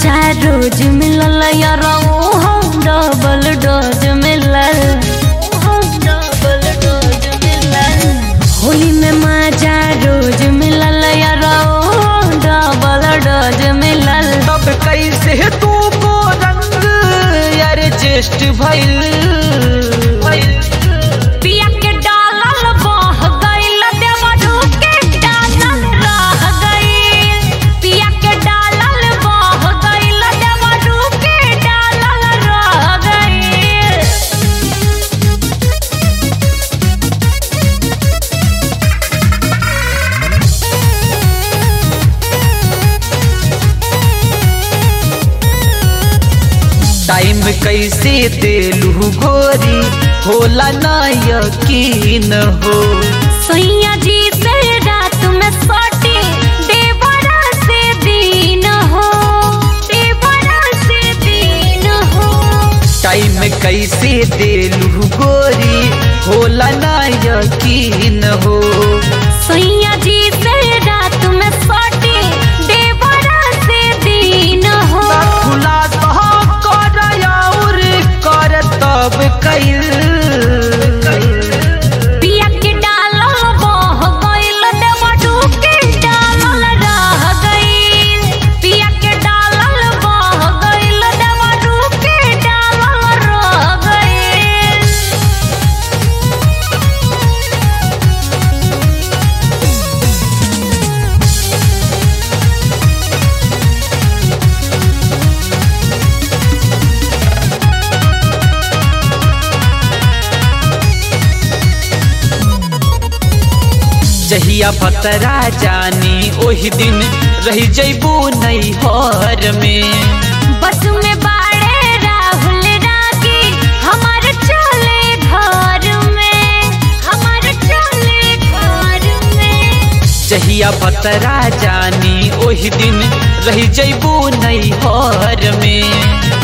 माजा रोज मिलल यार हम डबल डोज मिलल डबल डोज मिलल होली में माजा रोज मिलल यार डबल डोज मिलल तब कैसे तू को रंग एडजस्ट भइल पिया के डालल बह गइल देवरू के डालल रह गइल पिया के डालल बह गइल देवरू के डालल रह गइल टाइम कैसे देलू गोरी होला ना यकीन हो सैया जी से रात में सोटी देवरा से दिन हो देवरा से दिन हो टाइम कैसे देलू गोरी होला ना यकीन हो सैया जी से रात में सोटी देवरा से दिन हो खुलासा कर और कर तब कैल पिया के डालल बह गइल देवरू के डालल रह गइल पिया के डालल बह गइल देवरू के डालल रह गइल जहिया पतरा जानी ओही दिन रही जैबू नैहर में बस में बाड़े राहुल रागी हमारे चले घर में हमारे चले घर में जहिया पतरा जानी ओही दिन रही जैबू नैहर में